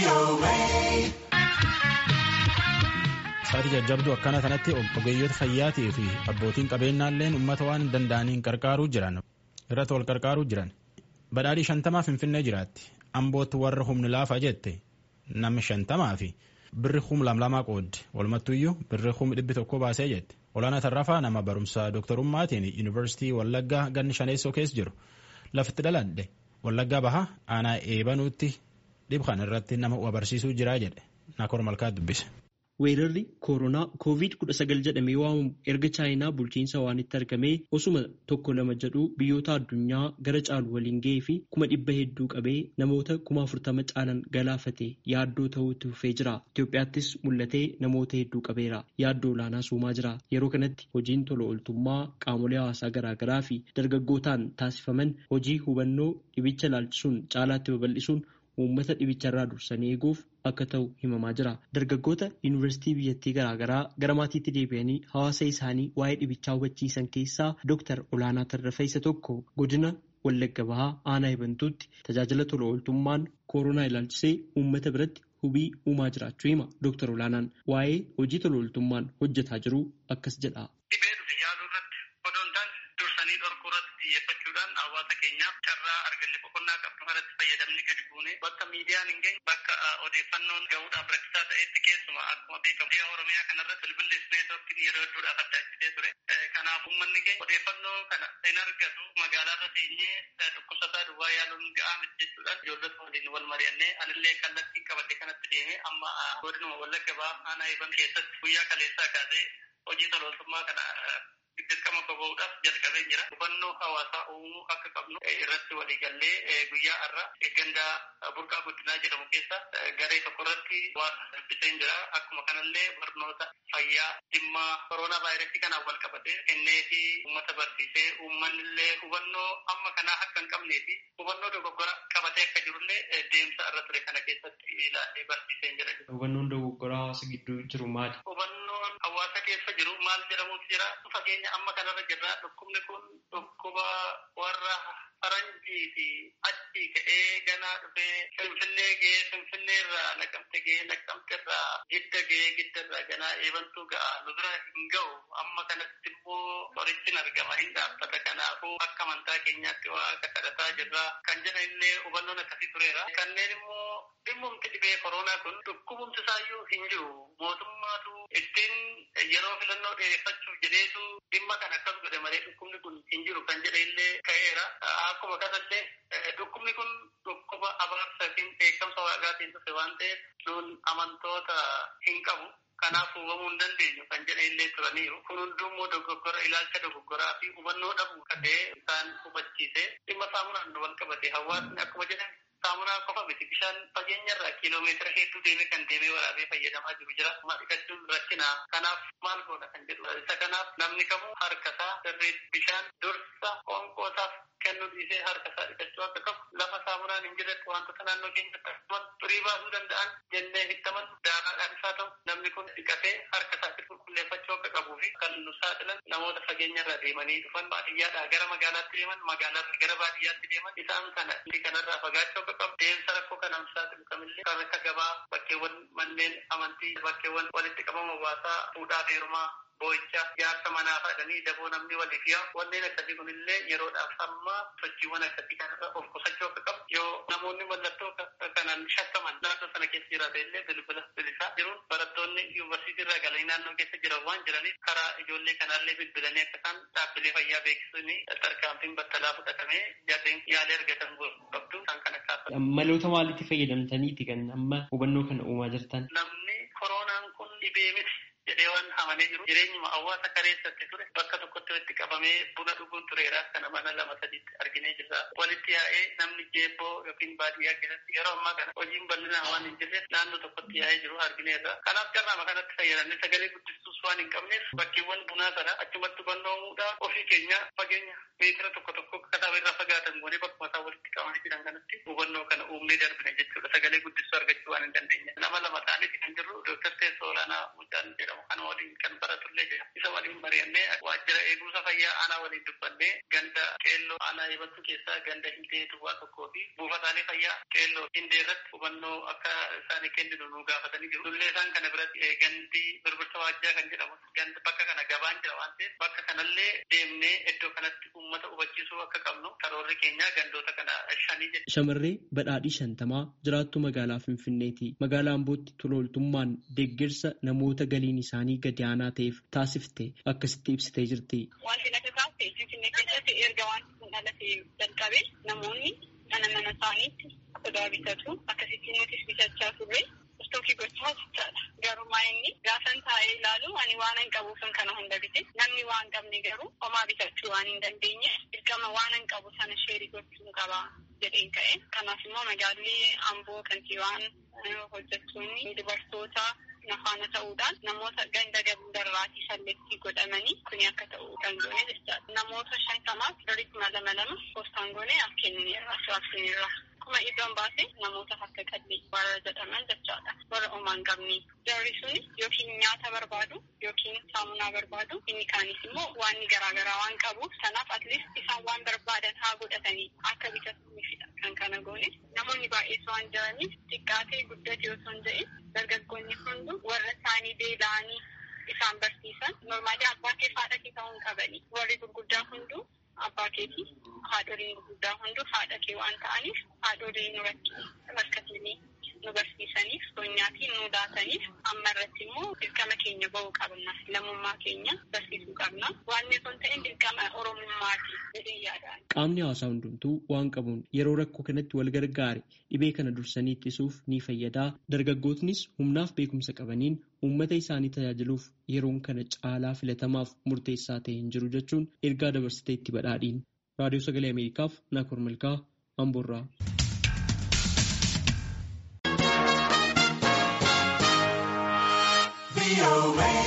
Sa'aatii jajjabduu akkana kanatti ogeeyyoota fayyaatii fi abbootiin qabeenyaalleen uummata waan danda'aniin qarqaaruu jiran irratti wal qarqaaruu jiran. Badhaadhii shantamaa Finfinnee jiraatti. Ambootti warra humni laafaa jette namni shantamaa fi birri hum lamlamaa qoodde walumattuyyuu birri hum dhibbi tokko baasee jette. Olaanaa Tarrafaa nama barumsa dooktarummaatiin yuunivarsiitii Wallaggaa ganni shaneessoo keessa jiru. Lafitti dhaladhe Wallaggaa baha aanaa eebanuutti dhibxan irratti nama barsiisuu jira jedhe. Naakor Malkaa dubbise. Weerarri koronaa COVID-19 jedhamee waamamu erga chaayinaa bulchiinsa waanitti argamee osuma tokko lama jedhu biyyoota addunyaa gara caalu waliin ga'ee fi kuma dhibba hedduu qabee namoota kuma afurtama caalan galaafate yaaddoo ta'uutti fufee jira. Itoophiyaattis mul'atee namoota hedduu qabeera. Yaaddoo olaanaa uumaa jira. Yeroo kanatti hojiin tola ooltummaa qaamolee hawaasaa garaagaraa fi dargaggootaan taasifaman hojii hubannoo dhibicha ilaalchisuun caalaatti babal'isuun uummata dhibicharraa dursanii eeguuf akka ta'u himamaa jira. Dargaggoota yuunivarsiitii biyyattii garaagaraa gara maatiitti deebi'anii hawaasa isaanii waa'ee dhibichaa hubachiisan keessaa Dooktar Olaanaa Tarrafaa isa tokko godina Wallagga Bahaa aanaa Ibantuutti tajaajila tola ooltummaan koronaa ilaalchisee uummata biratti hubii uumaa jiraachuu hima. Dooktar Olaanaan waa'ee hojii tola ooltummaan hojjetaa jiru akkas jedha. bakka miidiyaan hin geenye bakka odeeffannoon gahuudhaaf rakkisaa ta'etti keessuma akkuma beekamu biyya oromiyaa kanarratti bilbillis neetworkiin yeroo hedduudhaaf addaachisee ture. Kanaaf uummanni keenya odeeffannoo kana hin argatu magaalaarra teenyee dhukkubsataa duwwaa yaaluun ga'aa miti jechuudhaan ijoollota waliin wal mari'annee anillee kallattiin qabadhe kanatti deemee amma godinuma wallagga bahaa aanaa eeban keessatti guyyaa kaleessaa kaasee hojii tola ooltummaa kana dirqama bahuudhaaf jalqabee jira. Hubannoo hawaasaa uumuu akka qabnu irratti waliigallee guyyaa har'a gandaa burqaa guddinaa jedhamu keessa garee tokko irratti waan dubbiseen jira. Akkuma kanallee barnoota fayyaa dhimma koronaa vaayirasii kanaan wal qabatee kennee fi uummata barsiisee uummanni hubannoo amma kanaa akka hin qabnee fi hubannoo dogoggora qabatee akka jirullee deemsa irra ture kana keessatti ilaalee barsiiseen jira. Hubannoon dogoggora hawaasa gidduu jiru maali? Hubannoon hawaasa keessa jiru maal jedhamuuf jira? Fageenya amma kanarra jirra dhukkubni kun dhukkuba warra faranjii fi achii ka'ee ganaa dhufee finfinnee ga'ee finfinnee irraa naqamte ga'ee naqamte irraa gidda ga'ee gidda irraa ganaa eebantuu ga'a nu bira hin ga'u amma kanatti immoo qorichi argama hin dhaabbata kanaafuu akka amantaa keenyaatti waaqa kadhataa jirra kan jedhan illee hubannoon akkasii tureera kanneen immoo dhimmumti dhibee koronaa kun dhukkubumti isaayyuu hin jiru mootummaatu ittiin yeroo filannoo dheereffachuuf jedheetu dhimma kan akkas godhe malee dhukkubni kun hin jiru kan jedhe illee ka'eera. Akkuma kanallee dhukkubni kun dhukkuba abaarsa yookiin beekamsa waaqaatiin dhufe waan ta'eef nuun amantoota hin qabu. Kanaaf hubamuu hin dandeenyu kan jedhan illee turaniiru. Kun hundummoo dogoggora ilaalcha dogoggoraa fi hubannoo dhabuu kan ta'e isaan hubachiise dhimma saamunaan wal qabate hawaasni akkuma jedhan saamunaa qofa miti bishaan fageenya irraa kiiloomeetira hedduu deemee kan deemee waraabee fayyadamaa jiru jira. Amma dhiqachuun rakkina. Kanaaf maal goona kan jedhu. Isa kanaaf namni kamuu harkasaa sirriitti bishaan dursa qoonqoosaaf kennuu dhiisee harkasaa dhiqachuu akka qabu lafa saamunaan hin jirretti wantoota naannoo keenyatti akkasumas xurii baasuu danda'an jennee hittaman daaraadhaan isaa ta'u namni kun dhiqatee harka isaatti qulqulleeffachuu akka qabuu fi kan nu saaxilan namoota fageenya irraa deemanii dhufan baadiyyaadhaa gara magaalaatti deeman magaalaarraa gara baadiyyaatti deeman isaan kana kanarraa fagaachuu akka qabu deemsa rakkoo kanaan saaxilu kamillee kan akka gabaa bakkeewwan manneen amantii bakkeewwan walitti qabama hawaasaa fuudhaa fi heerumaa boo'icha jaarsa manaa fadhanii daboo namni waliif yaa wanneen akkasii kunillee yeroodhaaf amma sochiiwwan akkasii kanarra of qusachuu akka qabu yoo namoonni mallattoo kanaan shakkaman naannoo sana keessa jiraate illee bilbila bilisaa jiruun barattoonni yuunivarsiitii irraa galanii naannoo keessa jiran waan jiraniif karaa ijoollee kanaallee bilbilanii akka isaan dhaabbilee fayyaa beeksisanii tarkaanfiin battalaa fudhatamee jarreen yaalii argatan qabdu kan kana kaasa. Maloota maaliitti fayyadamtaniiti kan amma hubannoo kana uumaa jirtan? Namni koronaan kun dhibee miti. jedhee waan amanee jiru jireenyuma hawaasa kareessatti ture bakka tokkotti walitti qabamee buna dhuguun tureera kana mana lama sadiitti arginee jirra walitti yaa'ee namni jeeboo yookiin baadiyyaa keessatti yeroo ammaa kana hojiin bal'inaan waan hin jirreef naannoo tokkotti yaa'ee jiru argineerra kanaaf carraama kanatti fayyadamne sagalee guddistuus waan hin qabneef bakkeewwan bunaa sana achumatti hubannoomuudhaaf ofii keenya fageenya meetira tokko tokko kataaba irraa fagaatan goonee bakkuma isaa walitti qabamanii jiran kanatti hubannoo kana uumnee darbine jechuudha sagalee guddistuu argachuu waan hin dandeenye nama lama ta'aniiti kan jirru dooktar Teessoo Olaanaa Mucaan jedhamu kana waliin kan baratullee jira isa waliin mari'annee waajjira eegumsa fayyaa aanaa waliin dubbannee ganda keelloo aanaa eebattu keessaa ganda hintee duwwaa tokkoo fi buufataalee fayyaa qeelloo hindee irratti hubannoo akka isaan kenninu nu gaafatanii jiru. Dullee isaan kana biratti gandi birbirsa waajjaa kan jedhamu gandi bakka kana gabaan jira waan ta'eef bakka kanallee deemnee iddoo kanatti uummata hubachiisuu akka qabnu karoorri keenya gandoota kana shanii jedhe. Shamarree badhaadhii shantamaa jiraattuu magaalaa Finfinneeti. Magaalaa Ambootti tolooltummaan deeggarsa namoota galiin isaanii gadi aanaa ta'eef taasifte akkasitti ibsitee jirti. Wanti natti taasise Finfinnee keessatti erga wanti kun dhalatee jalqabe namoonni mana mana isaaniitti sodaa bitatu akkasitti nutis bitachaa turre istookii gochaa jechaadha. Garuu inni gaafan taa'ee ilaalu ani waan hin qabuufin kana hunda bite namni waan qabne garuu homaa bitachuu waan hin dandeenye dirqama waan hin qabu sana sheerii gochuu qaba jedheen ka'e. Kanaaf immoo magaalli Amboo kantiibaan hojjettoonni dubartoota nafaana ta'uudhaan namoota ganda darraatii salleettii godhamanii kuni akka ta'u kan goone jechaadha. Namoota shantamaaf birrii kuma lama lama poostaan goone kennineerra raabsineerra. Kuma iddoon baase namoota harka qallee warra jedhaman jechaadha. Warra homaa hin qabne. Jarri suni yookiin nyaata barbaadu yookiin saamunaa barbaadu inni kaanis immoo waan garaagaraa waan qabuuf sanaaf atleast isaan waan barbaadan haa godhatanii akka bitatuufidha kan kana goone. Namoonni baay'ees waan jiraniif xiqqaatee guddate osoo hin ta'in dargaggoonni hundu warra isaanii beela'anii isaan barsiisan normaalii abbaa kee haadha kee ta'uu hin qabani. Warri gurguddaa hunduu abbaa keetii haadholiin gurguddaa hunduu haadha kee waan ta'aniif haadholiin nu rakkatanii nu barsiisaniif soonyaatii nu laataniif amma irratti immoo dirqama keenya ba'uu qabna lammummaa keenya barsiisuu qabna waan osoo hin ta'in dirqama oromummaati jedhee yaadaan. Qaamni hawaasaa hundumtuu waan qabuun yeroo rakkoo kanatti wal gargaare dhibee kana dursanii ittisuuf ni fayyadaa dargaggootnis humnaaf beekumsa qabaniin uummata isaanii tajaajiluuf yeroon kana caalaa filatamaaf murteessaa ta'e hin jiru jechuun ergaa dabarsitee itti badhaadhiin. Raadiyoo Sagalee Ameerikaaf Naakoor Malkaa Amboorraa. away.